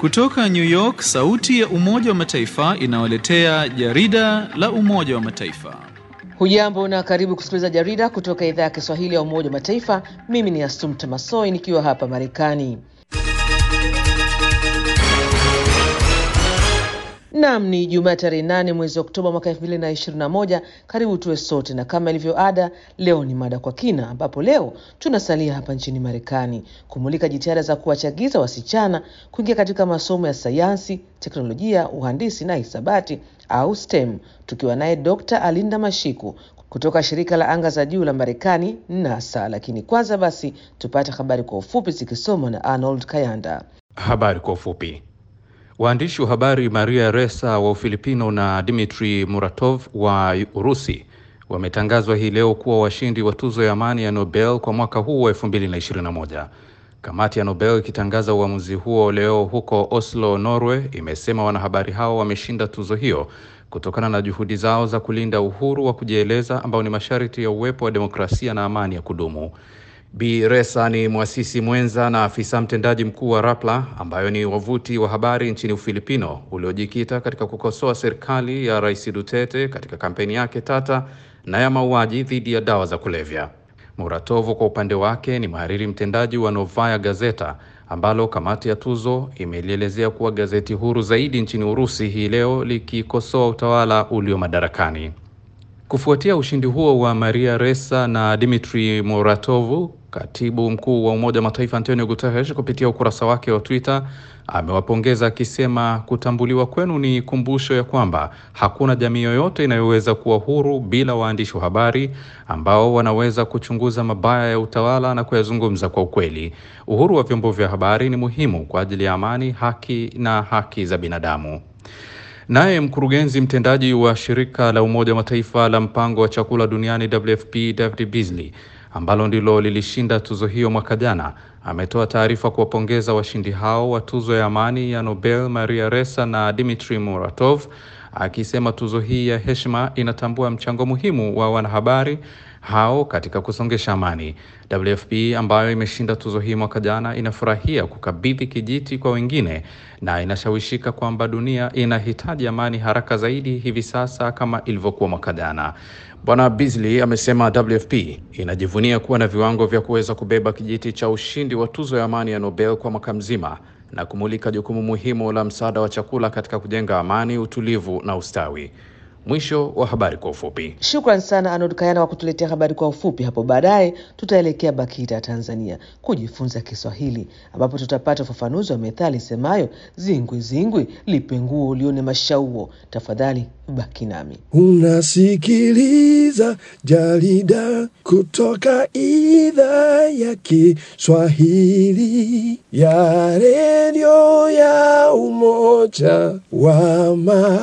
Kutoka New York, sauti ya Umoja wa Mataifa inawaletea jarida la Umoja wa Mataifa. Hujambo na karibu kusikiliza jarida kutoka idhaa ya Kiswahili ya Umoja wa Mataifa. Mimi ni Asumta Masoi nikiwa hapa Marekani. Nam ni Jumaa tarehe nane mwezi Oktoba mwaka elfu mbili na ishirini na moja. Karibu tuwe sote, na kama ilivyo ada, leo ni mada kwa kina, ambapo leo tunasalia hapa nchini Marekani kumulika jitihada za kuwachagiza wasichana kuingia katika masomo ya sayansi, teknolojia, uhandisi na hisabati au STEM, tukiwa naye Dr. Alinda Mashiku kutoka shirika la anga za juu la Marekani NASA. Lakini kwanza basi tupate habari kwa ufupi zikisomwa na Arnold Kayanda. Habari kwa ufupi. Waandishi wa habari Maria Ressa wa Ufilipino na Dmitri Muratov wa Urusi wametangazwa hii leo kuwa washindi wa tuzo ya amani ya Nobel kwa mwaka huu wa 2021. Kamati ya Nobel ikitangaza uamuzi huo leo huko Oslo, Norway, imesema wanahabari hao wameshinda tuzo hiyo kutokana na juhudi zao za kulinda uhuru wa kujieleza ambao ni masharti ya uwepo wa demokrasia na amani ya kudumu. Bi Ressa ni mwasisi mwenza na afisa mtendaji mkuu wa Rappler ambayo ni wavuti wa habari nchini Ufilipino uliojikita katika kukosoa serikali ya Rais Duterte katika kampeni yake tata na ya mauaji dhidi ya dawa za kulevya. Muratovu kwa upande wake ni mhariri mtendaji wa Novaya Gazeta ambalo kamati ya tuzo imelielezea kuwa gazeti huru zaidi nchini Urusi hii leo likikosoa utawala ulio madarakani. Kufuatia ushindi huo wa Maria Ressa na Dmitri Muratovu, katibu mkuu wa Umoja wa Mataifa Antonio Guterres kupitia ukurasa wake wa Twitter amewapongeza akisema, kutambuliwa kwenu ni kumbusho ya kwamba hakuna jamii yoyote inayoweza kuwa huru bila waandishi wa habari ambao wanaweza kuchunguza mabaya ya utawala na kuyazungumza kwa ukweli. Uhuru wa vyombo vya habari ni muhimu kwa ajili ya amani, haki na haki za binadamu. Naye mkurugenzi mtendaji wa shirika la Umoja wa Mataifa la mpango wa chakula duniani WFP David Beasley ambalo ndilo lilishinda tuzo hiyo mwaka jana ametoa taarifa kuwapongeza washindi hao wa tuzo ya amani ya Nobel Maria Ressa na Dmitri Muratov akisema tuzo hii ya heshima inatambua mchango muhimu wa wanahabari hao katika kusongesha amani. WFP ambayo imeshinda tuzo hii mwaka jana inafurahia kukabidhi kijiti kwa wengine na inashawishika kwamba dunia inahitaji amani haraka zaidi hivi sasa kama ilivyokuwa mwaka jana. Bwana Beasley amesema WFP inajivunia kuwa na viwango vya kuweza kubeba kijiti cha ushindi wa tuzo ya amani ya Nobel kwa mwaka mzima na kumulika jukumu muhimu la msaada wa chakula katika kujenga amani, utulivu na ustawi. Mwisho wa habari kwa ufupi. Shukran sana Arnold Kayana kwa kutuletea habari kwa ufupi. Hapo baadaye tutaelekea BAKITA Tanzania kujifunza Kiswahili, ambapo tutapata ufafanuzi wa methali semayo zingwi zingwi lipe nguo ulione mashauo. Tafadhali baki nami. Unasikiliza jarida kutoka idhaa ya Kiswahili ya redio ya Umoja wa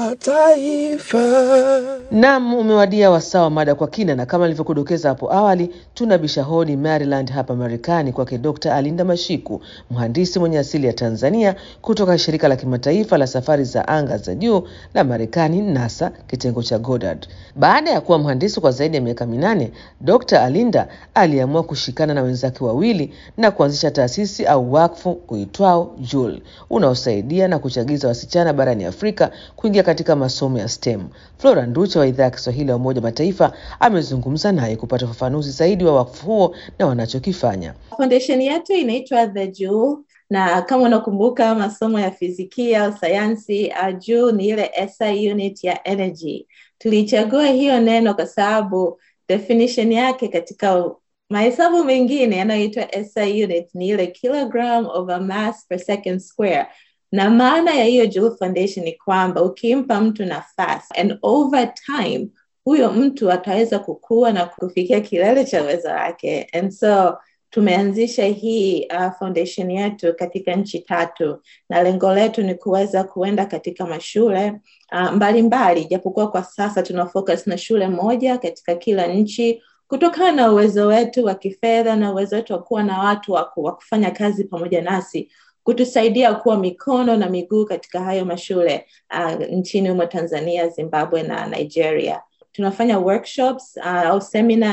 Mataifa. Nam, umewadia wasaa wa mada kwa kina, na kama nilivyokudokeza hapo awali, tuna bishahoni Maryland hapa Marekani kwake Dr. Alinda Mashiku, mhandisi mwenye asili ya Tanzania kutoka shirika la kimataifa la safari za anga za juu la Marekani NASA kitengo cha Goddard. Baada ya kuwa mhandisi kwa zaidi ya miaka minane, Dr. Alinda aliamua kushikana na wenzake wawili na kuanzisha taasisi au wakfu uitwao JUL unaosaidia na kuchagiza wasichana barani Afrika kuingia katika masomo ya STEM. Flora Nducha wa idhaa ya Kiswahili ya Umoja wa Mataifa amezungumza naye kupata ufafanuzi zaidi wa wakfu huo na wanachokifanya. Foundation yetu inaitwa The Jewel na kama unakumbuka masomo ya fizikia au sayansi, uh, juu ni ile SI unit ya energy. Tulichagua hiyo neno kwa sababu definition yake katika mahesabu mengine yanayoitwa SI unit ni ile kilogram of a mass per second square na maana ya hiyo Jewel Foundation ni kwamba ukimpa mtu nafasi and over time huyo mtu ataweza kukua na kufikia kilele cha uwezo wake and so tumeanzisha hii uh, foundation yetu katika nchi tatu na lengo letu ni kuweza kuenda katika mashule uh, mbalimbali japokuwa kwa sasa tuna focus na shule moja katika kila nchi kutokana na uwezo wetu wa kifedha na uwezo wetu wa kuwa na watu wa kufanya kazi pamoja nasi kutusaidia kuwa mikono na miguu katika hayo mashule uh, nchini humo Tanzania, Zimbabwe na Nigeria. Tunafanya workshops uh, au seminar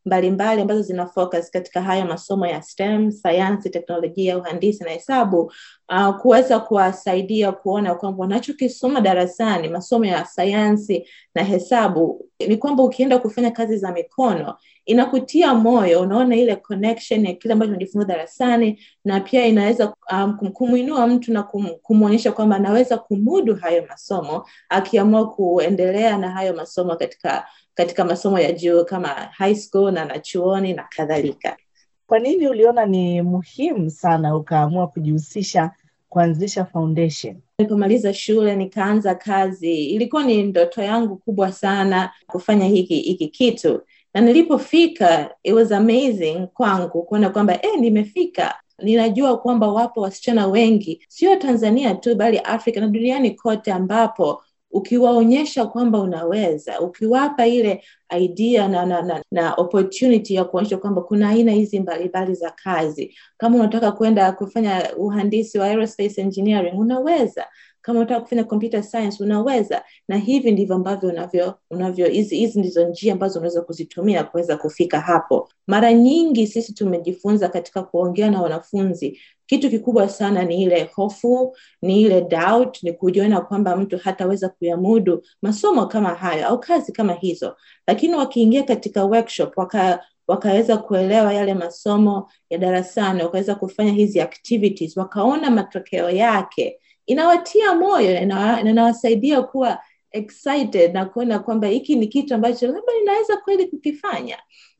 mbalimbali ambazo zina focus katika haya masomo ya STEM, sayansi, teknolojia, uhandisi na hesabu uh, kuweza kuwasaidia kuona kwamba wanachokisoma darasani, masomo ya sayansi na hesabu, ni kwamba ukienda kufanya kazi za mikono inakutia moyo, unaona ile connection ya kile ambacho unajifunza darasani, na pia inaweza um, kumwinua mtu na kum, kumwonyesha kwamba anaweza kumudu hayo masomo akiamua kuendelea na hayo masomo katika katika masomo ya juu kama high school na na chuoni na kadhalika. Kwa nini uliona ni muhimu sana ukaamua kujihusisha kuanzisha foundation? Nilipomaliza shule nikaanza kazi, ilikuwa ni ndoto yangu kubwa sana kufanya hiki hiki kitu, na nilipofika it was amazing kwangu kuona kwamba eh, nimefika ninajua kwamba wapo wasichana wengi sio Tanzania tu bali Afrika na duniani kote ambapo ukiwaonyesha kwamba unaweza, ukiwapa ile idea na, na, na, na opportunity ya kuonyesha kwamba kuna aina hizi mbalimbali za kazi. Kama unataka kwenda kufanya uhandisi wa aerospace engineering unaweza, kama unataka kufanya computer science unaweza, na hivi ndivyo ambavyo unavyo unavyo hizi hizi ndizo njia ambazo unaweza kuzitumia kuweza kufika hapo. Mara nyingi sisi tumejifunza katika kuongea na wanafunzi kitu kikubwa sana ni ile hofu, ni ile doubt, ni kujiona kwamba mtu hataweza kuyamudu masomo kama hayo au kazi kama hizo, lakini wakiingia katika workshop waka wakaweza kuelewa yale masomo ya darasani, wakaweza kufanya hizi activities, wakaona matokeo yake, inawatia moyo na inawasaidia kuwa excited na kuona kwamba hiki ni kitu ambacho labda ninaweza kweli kukifanya.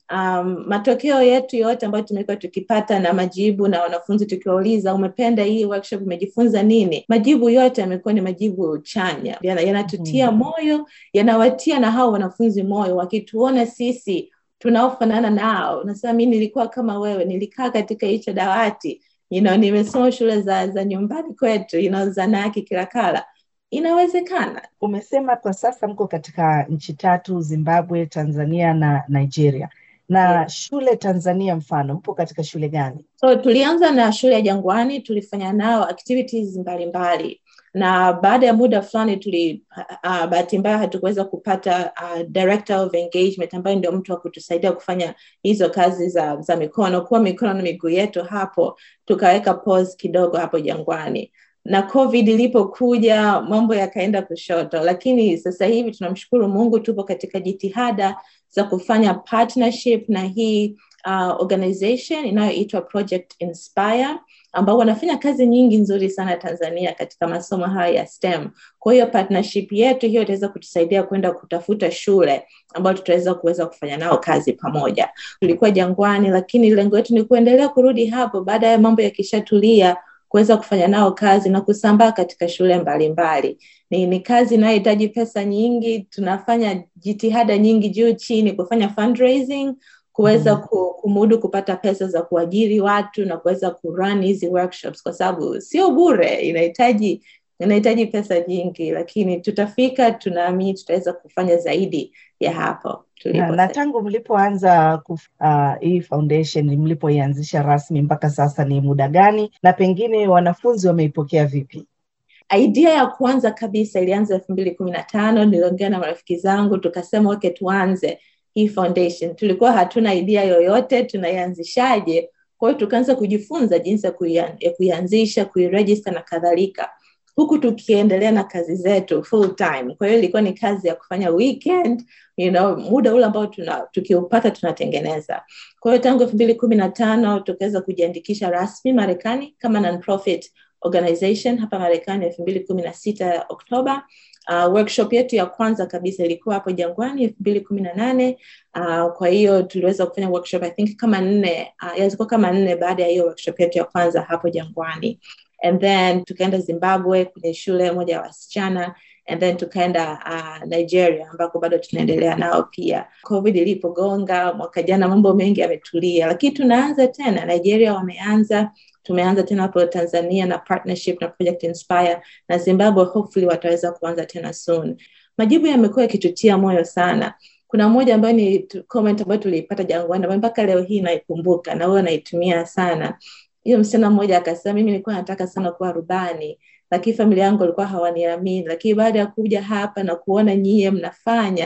Um, matokeo yetu yote ambayo tumekuwa tukipata na majibu na wanafunzi tukiwauliza, umependa hii workshop, umejifunza nini? Majibu yote yamekuwa ni majibu chanya, yanatutia mm-hmm. moyo, yanawatia na hao wanafunzi moyo, wakituona sisi tunaofanana nao. Nasema mi nilikuwa kama wewe, nilikaa katika hicho dawati you know, nimesoma shule za, za nyumbani kwetu you know, Zanaki, Kilakala inawezekana. Umesema kwa sasa mko katika nchi tatu, Zimbabwe, Tanzania na Nigeria na yeah. Shule Tanzania mfano, mpo katika shule gani? So tulianza na shule ya Jangwani, tulifanya nao activities mbalimbali mbali. Na baada ya muda fulani tuli uh, bahati mbaya hatukuweza kupata uh, director of engagement ambaye ndio mtu wa kutusaidia kufanya hizo kazi za, za mikono kuwa mikono na miguu yetu hapo, tukaweka pause kidogo hapo Jangwani na COVID ilipokuja mambo yakaenda kushoto, lakini sasa hivi tunamshukuru Mungu, tupo katika jitihada za kufanya partnership na hii uh, organization inayoitwa Project Inspire ambao wanafanya kazi nyingi nzuri sana Tanzania katika masomo haya ya STEM. Kwa hiyo partnership yetu hiyo itaweza kutusaidia kwenda kutafuta shule ambayo tutaweza kuweza kufanya nao kazi pamoja. Tulikuwa Jangwani, lakini lengo letu ni kuendelea kurudi hapo baada ya mambo yakishatulia kuweza kufanya nao kazi na kusambaa katika shule mbalimbali mbali. Ni, ni kazi inayohitaji pesa nyingi. Tunafanya jitihada nyingi juu chini kufanya fundraising, kuweza mm. kumudu kupata pesa za kuajiri watu na kuweza kurun hizi workshops, kwa sababu sio bure, inahitaji inahitaji pesa nyingi, lakini tutafika, tunaamini tutaweza kufanya zaidi ya hapo na, na tangu mlipoanza uh, hii foundation mlipoianzisha rasmi mpaka sasa ni muda gani, na pengine wanafunzi wameipokea vipi? Idea ya kwanza kabisa ilianza elfu mbili kumi na tano. Niliongea na marafiki zangu tukasema, okay, tuanze hii foundation. Tulikuwa hatuna idea yoyote tunaianzishaje, kwa hiyo tukaanza kujifunza jinsi ya kuianzisha, kuiregister na kadhalika huku tukiendelea na kazi zetu full time. Kwa hiyo ilikuwa ni kazi ya kufanya weekend, you know, muda ule ambao tuna, tukiupata tunatengeneza. Kwa hiyo tangu elfu mbili kumi na tano tukaweza kujiandikisha rasmi Marekani kama non-profit organization hapa Marekani elfu mbili kumi na sita Oktoba. Uh, workshop yetu ya kwanza kabisa ilikuwa hapo Jangwani elfu mbili kumi na nane. Uh, kwa hiyo tuliweza kufanya workshop I think kama nne, uh, yazikuwa kama nne baada ya hiyo workshop yetu ya kwanza hapo Jangwani and then tukaenda Zimbabwe kwenye shule moja ya wasichana and then tukaenda uh, Nigeria ambako bado tunaendelea nao pia. COVID ilipogonga mwaka jana, mambo mengi yametulia, lakini tunaanza tena. Nigeria wameanza, tumeanza tena hapo Tanzania na partnership na Project Inspire, na Zimbabwe hopefully wataweza kuanza tena soon. Majibu yamekuwa yakitutia moyo sana. Kuna moja ambayo ni comment ambayo tuliipata Jangwani ambayo mpaka leo hii naikumbuka na huwa naitumia sana hiyo msichana mmoja akasema, mimi nilikuwa nataka sana kuwa rubani, lakini familia yangu walikuwa hawaniamini, lakini baada ya kuja hapa na kuona nyie mnafanya,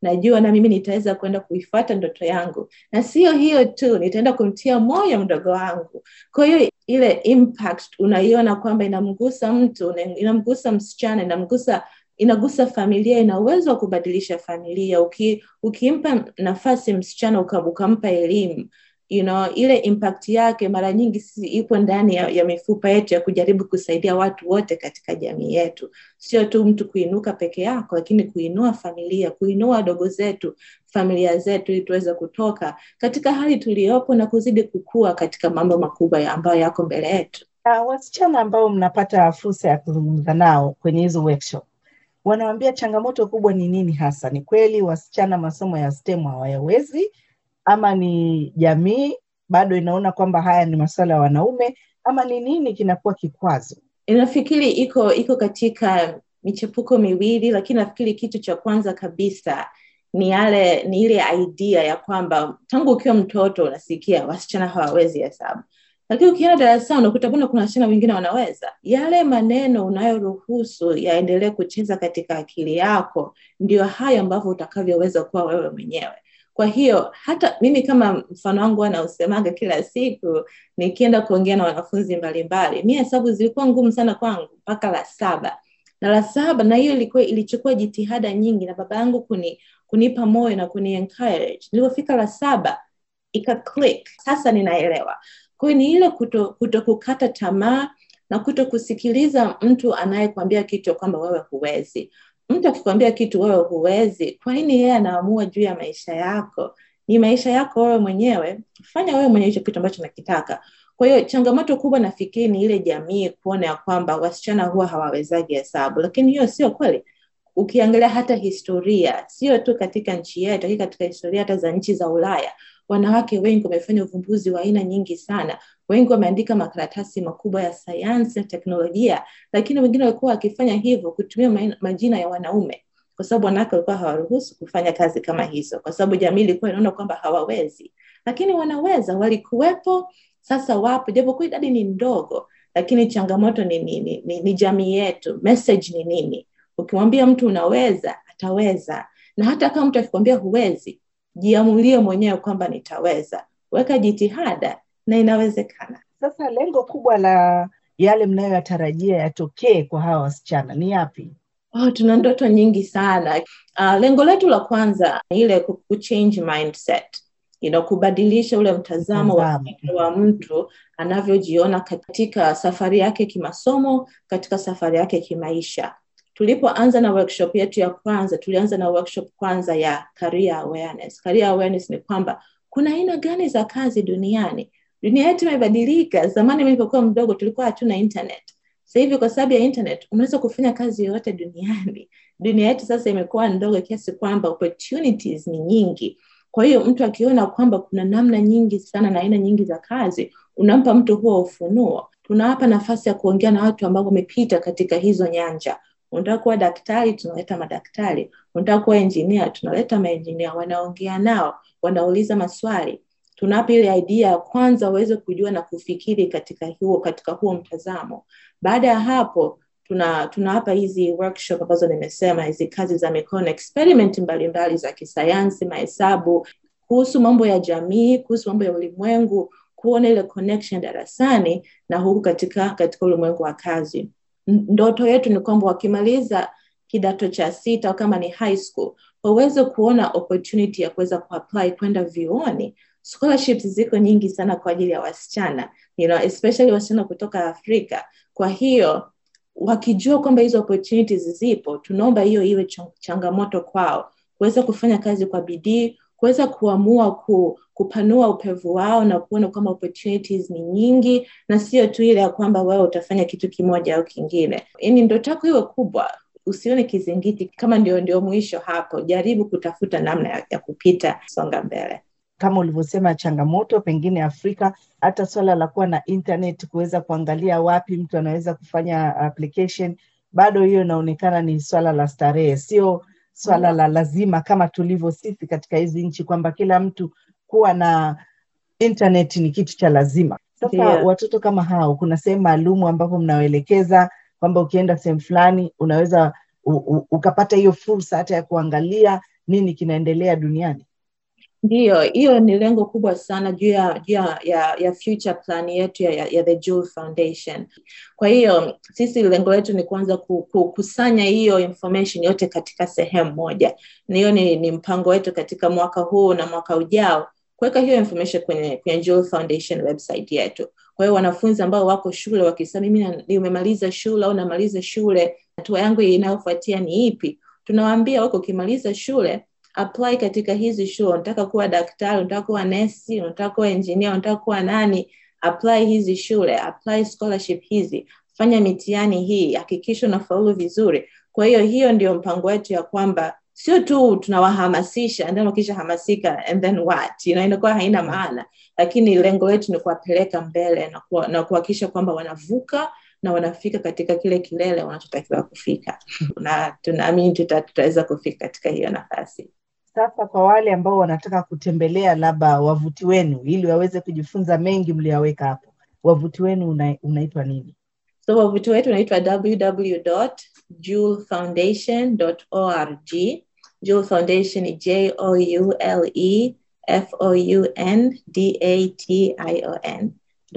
najua na mimi nitaweza kwenda kuifuata ndoto yangu na sio hiyo tu nitaenda kumtia moyo mdogo wangu kwa hiyo ile impact unaiona kwamba inamgusa mtu inamgusa msichana inamgusa inagusa familia ina uwezo wa kubadilisha familia Uki, ukimpa nafasi msichana ukampa elimu you know, ile impact yake mara nyingi si ipo ndani ya, ya mifupa yetu ya kujaribu kusaidia watu wote katika jamii yetu sio tu mtu kuinuka peke yako lakini kuinua familia kuinua wadogo zetu familia zetu ili tuweze kutoka katika hali tuliyopo na kuzidi kukua katika mambo makubwa ambayo yako mbele yetu uh, wasichana ambao mnapata fursa ya kuzungumza nao kwenye hizo workshop wanawambia changamoto kubwa ni nini hasa ni kweli wasichana masomo ya STEM hawayawezi ama ni jamii bado inaona kwamba haya ni masuala ya wanaume ama ni nini kinakuwa kikwazo nafikiri iko iko katika michepuko miwili lakini nafikiri kitu cha kwanza kabisa ni yale ni ile idea ya kwamba tangu ukiwa mtoto unasikia wasichana hawawezi hesabu lakini ukienda darasani unakuta mbona kuna wasichana wengine wanaweza yale maneno unayoruhusu yaendelee kucheza katika akili yako ndio hayo ambavyo utakavyoweza kuwa wewe mwenyewe kwa hiyo hata mimi kama mfano wangu anausemaga kila siku nikienda kuongea na wanafunzi mbalimbali mi hesabu zilikuwa ngumu sana kwangu mpaka la saba na la saba na hiyo ilikuwa ilichukua jitihada nyingi na baba yangu kuni, kunipa moyo na kuni encourage nilipofika la saba ika click sasa ninaelewa kwa hiyo ni ile kuto, kuto kukata tamaa na kuto kusikiliza mtu anayekwambia kitu kwamba wewe huwezi mtu akikwambia kitu wewe huwezi kwa nini yeye anaamua juu ya maisha yako ni maisha yako wewe mwenyewe fanya wewe mwenyewe hicho kitu ambacho nakitaka kwa hiyo changamoto kubwa nafikiri ni ile jamii kuona ya kwamba wasichana huwa hawawezagi hesabu lakini hiyo sio kweli ukiangalia hata historia sio tu katika nchi yetu lakini katika historia hata za nchi za ulaya wanawake wengi wamefanya uvumbuzi wa aina nyingi sana wengi wameandika makaratasi makubwa ya sayansi na teknolojia lakini wengine walikuwa wakifanya hivyo kutumia majina ya wanaume kwa sababu wanawake walikuwa hawaruhusu kufanya kazi kama hizo kwa sababu jamii ilikuwa inaona kwamba hawawezi lakini wanaweza walikuwepo sasa wapo japokuwa idadi ni ndogo lakini changamoto ni nini ni, ni, ni jamii yetu message ni nini ukimwambia mtu unaweza ataweza na hata kama mtu akikwambia huwezi jiamulie mwenyewe kwamba nitaweza weka jitihada na inawezekana sasa lengo kubwa la yale mnayoyatarajia yatokee kwa hawa wasichana ni yapi oh, tuna ndoto nyingi sana uh, lengo letu la kwanza ile kuchange mindset you know, kubadilisha ule mtazamo wa, wa mtu anavyojiona katika safari yake kimasomo katika safari yake kimaisha tulipoanza na workshop yetu ya kwanza tulianza na workshop kwanza ya career awareness career awareness ni kwamba kuna aina gani za kazi duniani dunia yetu imebadilika zamani nilipokuwa mdogo tulikuwa hatuna internet sasa hivi kwa sababu ya internet unaweza kufanya kazi yoyote duniani dunia yetu sasa imekuwa ndogo kiasi kwamba opportunities ni nyingi kwa hiyo mtu akiona kwamba kuna namna nyingi sana na aina nyingi za kazi unampa mtu huo ufunuo tunawapa nafasi ya kuongea na watu ambao wamepita katika hizo nyanja unataka kuwa daktari tunaleta madaktari unataka kuwa engineer tunaleta maengineer wanaongea nao wanauliza maswali tunawapa ile idea ya kwanza waweze kujua na kufikiri katika huo katika huo mtazamo baada ya hapo tuna tunawapa hizi workshop ambazo nimesema hizi kazi za mikono experiment mbalimbali mbali za kisayansi mahesabu kuhusu mambo ya jamii kuhusu mambo ya ulimwengu kuona ile connection darasani na huku katika katika ulimwengu wa kazi ndoto yetu ni kwamba wakimaliza kidato cha sita au kama ni high school waweze kuona opportunity ya kuweza kuapply kwenda vyuoni scholarships ziko nyingi sana kwa ajili ya wasichana you know, especially wasichana kutoka afrika kwa hiyo wakijua kwamba hizo opportunities zipo tunaomba hiyo iwe changamoto kwao kuweza kufanya kazi kwa bidii kuweza kuamua ku, kupanua upevu wao na kuona kwamba opportunities ni nyingi na sio tu ile ya kwamba wewe utafanya kitu kimoja au kingine yani ndoto yako iwe kubwa usione kizingiti kama ndio ndio mwisho hapo jaribu kutafuta namna ya, ya kupita songa mbele kama ulivyosema changamoto pengine afrika hata swala la kuwa na internet kuweza kuangalia wapi mtu anaweza kufanya application bado hiyo inaonekana ni swala la starehe sio swala la lazima kama tulivyo sisi katika hizi nchi kwamba kila mtu kuwa na internet ni kitu cha lazima sasa Yeah. watoto kama hao kuna sehemu maalumu ambapo mnawaelekeza kwamba ukienda sehemu fulani unaweza u, u, ukapata hiyo fursa hata ya kuangalia nini kinaendelea duniani Ndiyo, hiyo ni lengo kubwa sana juu ya, juu ya, ya, ya future plan yetu ya, ya, ya The Jewel Foundation. Kwa hiyo sisi lengo letu ni kuanza kukusanya hiyo information yote katika sehemu moja. Na hiyo ni, ni mpango wetu katika mwaka huu na mwaka ujao kuweka hiyo information kwenye, kwenye Jewel Foundation website yetu. Kwa hiyo wanafunzi ambao wako shule wakisema mimi nimemaliza shule au namaliza shule, hatua yangu inayofuatia ni ipi? Tunawaambia wako ukimaliza shule apply katika hizi shule. Unataka kuwa daktari, unataka kuwa nesi, unataka kuwa engineer, unataka kuwa nani, apply hizi shule, apply scholarship hizi, fanya mitihani hii, hakikisha unafaulu vizuri. Kwa hiyo hiyo ndio mpango wetu ya kwamba sio tu tunawahamasisha and then wakishahamasika and then what, you know, inakuwa haina maana, lakini lengo letu ni kuwapeleka mbele na, kuwa, na kuhakikisha kwamba wanavuka na wanafika katika kile kilele wanachotakiwa kufika, na tunaamini tuta, tutaweza kufika katika hiyo nafasi. Sasa kwa wale ambao wanataka kutembelea labda wavuti wenu ili waweze kujifunza mengi mliyoweka hapo, wavuti wenu una, unaitwa nini? So wavuti wetu unaitwa www.jewelfoundation.org. Jewel Foundation ni J O U L E F O U N D A T I O N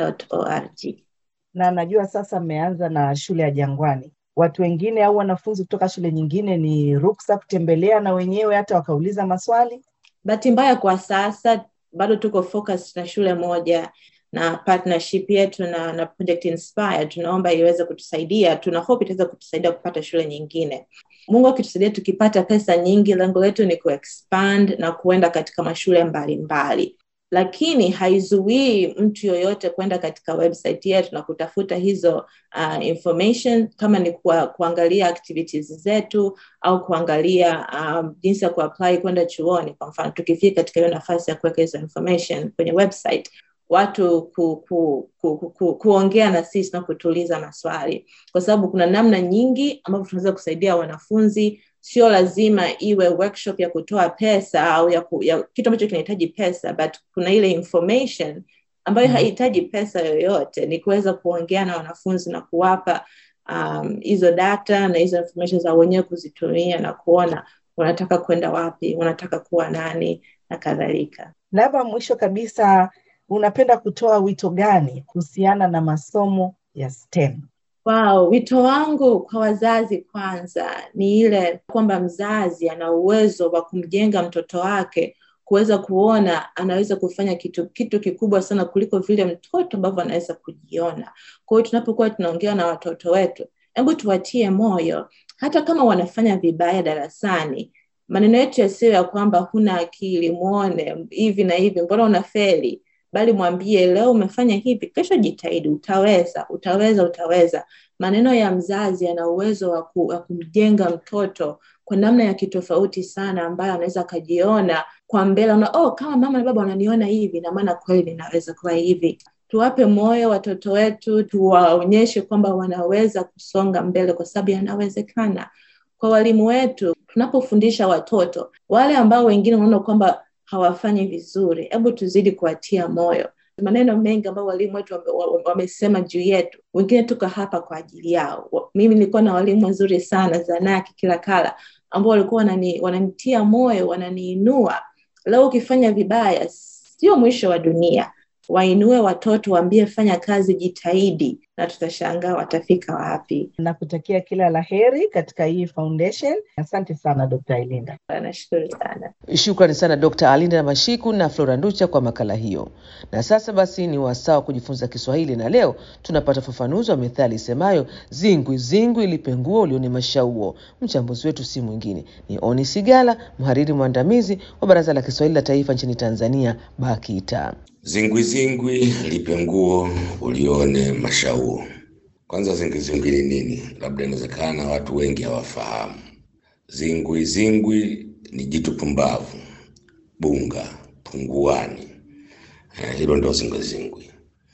.org. Na najua sasa mmeanza na shule ya Jangwani watu wengine au wanafunzi kutoka shule nyingine ni ruksa kutembelea na wenyewe hata wakauliza maswali? Bahati mbaya kwa sasa bado tuko focus na shule moja na partnership yetu na, na Project Inspire tunaomba iweze kutusaidia, tuna hope itaweza kutusaidia kupata shule nyingine. Mungu akitusaidia, tukipata pesa nyingi, lengo letu ni kuexpand na kuenda katika mashule mbalimbali mbali lakini haizuii mtu yoyote kwenda katika website yetu na kutafuta hizo uh, information kama ni kwa, kuangalia activities zetu au kuangalia um, jinsi ya kuapply kwenda chuoni. Kwa mfano, tukifika katika hiyo nafasi ya kuweka hizo information kwenye website watu ku, ku, ku, ku, ku, kuongea na sisi na kutuuliza maswali, kwa sababu kuna namna nyingi ambavyo tunaweza kusaidia wanafunzi sio lazima iwe workshop ya kutoa pesa au ya, ku, ya kitu ambacho kinahitaji pesa but kuna ile information ambayo haihitaji pesa yoyote ni kuweza kuongea na wanafunzi na kuwapa hizo um, data na hizo information za wenyewe kuzitumia na kuona wanataka kwenda wapi wanataka kuwa nani na kadhalika labda mwisho kabisa unapenda kutoa wito gani kuhusiana na masomo ya STEM? Wow, wito wangu kwa wazazi kwanza ni ile kwamba mzazi ana uwezo wa kumjenga mtoto wake kuweza kuona anaweza kufanya kitu kitu kikubwa sana kuliko vile mtoto ambavyo anaweza kujiona. Kwa hiyo tunapokuwa tunaongea na watoto wetu, hebu tuwatie moyo, hata kama wanafanya vibaya darasani, maneno yetu yasiyo ya kwamba huna akili, muone hivi na hivi, mbona unafeli bali mwambie leo umefanya hivi, kesho jitahidi, utaweza, utaweza, utaweza. Maneno ya mzazi yana uwezo wa ku, kumjenga mtoto kwa namna ya kitofauti sana, ambayo anaweza akajiona kwa mbele, na oh, kama mama na baba wananiona hivi, na maana kweli ninaweza kuwa hivi. Tuwape moyo watoto wetu, tuwaonyeshe kwamba wanaweza kusonga mbele, kwa sababu yanawezekana. Kwa walimu wetu, tunapofundisha watoto wale ambao wengine wanaona kwamba hawafanyi vizuri, hebu tuzidi kuwatia moyo. Maneno mengi ambayo walimu wetu wamesema juu yetu, wengine tuko hapa kwa ajili yao. Mimi nilikuwa na walimu wazuri sana Zanaki kila kala, ambao walikuwa wanani, wananitia moyo, wananiinua. Leo ukifanya vibaya, sio mwisho wa dunia. Wainue watoto, waambie fanya kazi, jitahidi, na tutashangaa watafika wapi. Nakutakia kila la heri katika hii foundation. Asante sana Dr. Ailinda. Nashukuru sana. Shukrani sana Dr. Alinda Mashiku na Flora Nducha kwa makala hiyo. Na sasa basi ni wasaa wa kujifunza Kiswahili, na leo tunapata ufafanuzi wa methali isemayo zingwi zingwi lipenguo ulione mashauo. Mchambuzi wetu si mwingine ni Oni Sigala, mhariri mwandamizi wa Baraza la Kiswahili la Taifa nchini Tanzania, BAKITA. Zingwizingwi lipe nguo ulione mashauo. Kwanza, zingwizingwi ni nini? Labda inawezekana watu wengi hawafahamu. Zingwizingwi ni jitu pumbavu, bunga, punguani. Eh, hilo ndio zingwizingwi.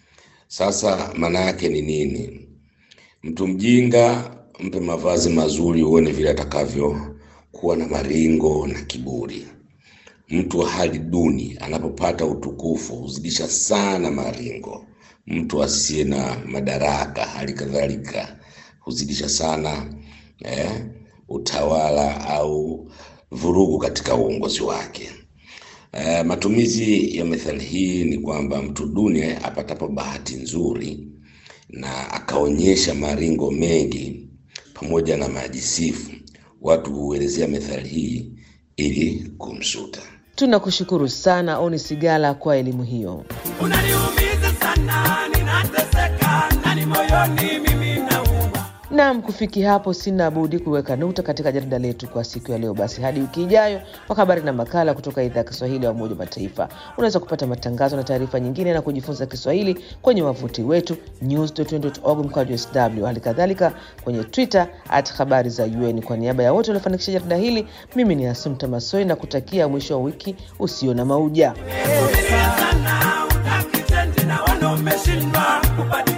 Sasa maana yake ni nini? Mtu mjinga mpe mavazi mazuri, uone vile atakavyo kuwa na maringo na kiburi. Mtu wa hali duni anapopata utukufu huzidisha sana maringo. Mtu asiye na madaraka hali kadhalika huzidisha sana eh, utawala au vurugu katika uongozi wake. Uh, matumizi ya methali hii ni kwamba mtu duni apatapo bahati nzuri na akaonyesha maringo mengi pamoja na majisifu, watu huelezea methali hii ili kumsuta. Tunakushukuru sana Oni Sigala kwa elimu hiyo. Unaniumiza sana, ninateseka ndani moyoni, mimi nauma. Naam, kufikia hapo sina budi kuweka nukta katika jarida letu kwa siku ya leo. Basi hadi wiki ijayo kwa habari na makala kutoka idhaa ya Kiswahili ya Umoja wa Mataifa. Unaweza kupata matangazo na taarifa nyingine na kujifunza Kiswahili kwenye wavuti wetu news.un.org mkwaju sw, hali kadhalika kwenye Twitter at habari za UN. Kwa niaba ya wote waliofanikisha jarida hili, mimi ni Asumta Masoi na kutakia mwisho wa wiki usio na mauja. Vumilia sana, utaki change na wana umeshindwa kubadilika.